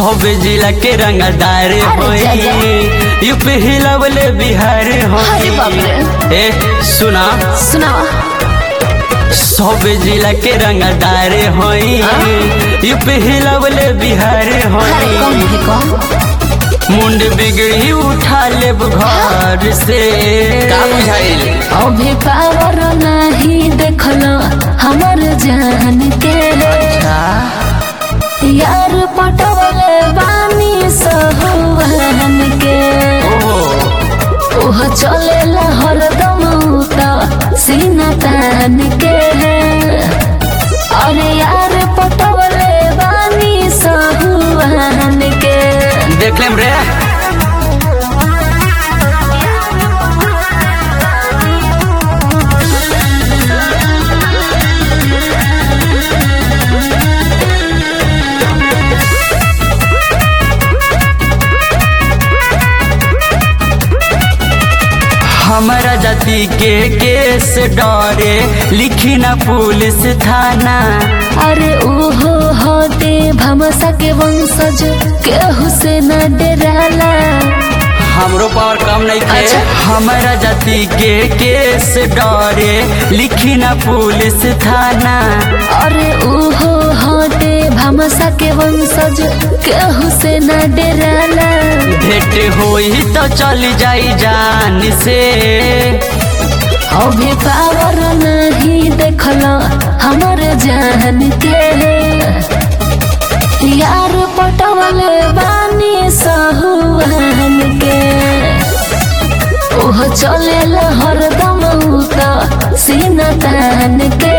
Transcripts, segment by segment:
सब जिला के रंगदार अरे होई जा, जा। यूपी हिलवले बिहार अरे बाप होई ए सुना सुनावा सब जिला के रंगदार होई यूपी हिलवले बिहार अरे कौन होई है कौन मुंड बिगड़ी उठा लेब घर से का बुझाइल अभी पावर नहीं देखलो हमर जान के यार पटवले बानी सहुआन के ओहो ओह चलेला हरदम त सीना तान के अरे यार पटवले बानी सहुआन के देख लेम रे हमारा जाति के केस डरे लिखी ना पुलिस थाना अरे ओहो होते भमसा के वंशज केहू से न डराला हमरो पावर कम नहीं थे अच्छा। हमारा जाति के केस डरे लिखी ना पुलिस थाना अरे ओहो होते भमसा के वंशज केहू से न डराला भेंट होई तो चली जाई जान से अभी पावर नहीं देखलो हमर जान के यार पटवले बानी सहुआन के ओह चलेला हरदम त सीना तान के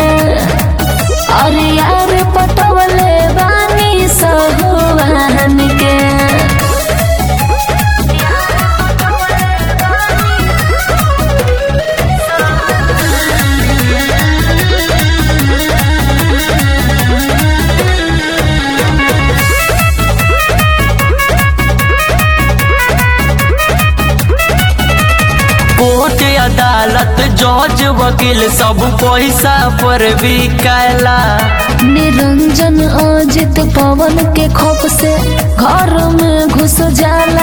अरे यार पटवले बानी सहुआन के कोर्ट अदालत जज वकील सब पैसा पर बिकाला निरंजन अजित पवन के खौफ से घर में घुस जाला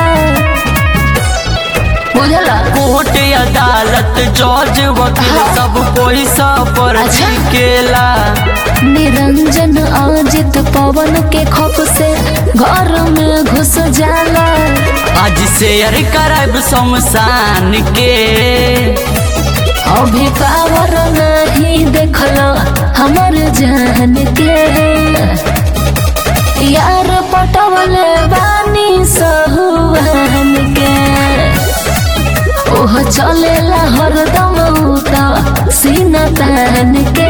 बुझला कोर्ट अदालत जज वकील हाँ। सब पैसा पर अच्छा। बिकेला निरंजन अजित पवन के खौफ से घर में घुस जाला आज शेयर कराब शमशान के अभी पावर नहीं देखलो हमर जान के यार पटवले बानी सहुआन के ओह चलेला हरदम त सीना तान के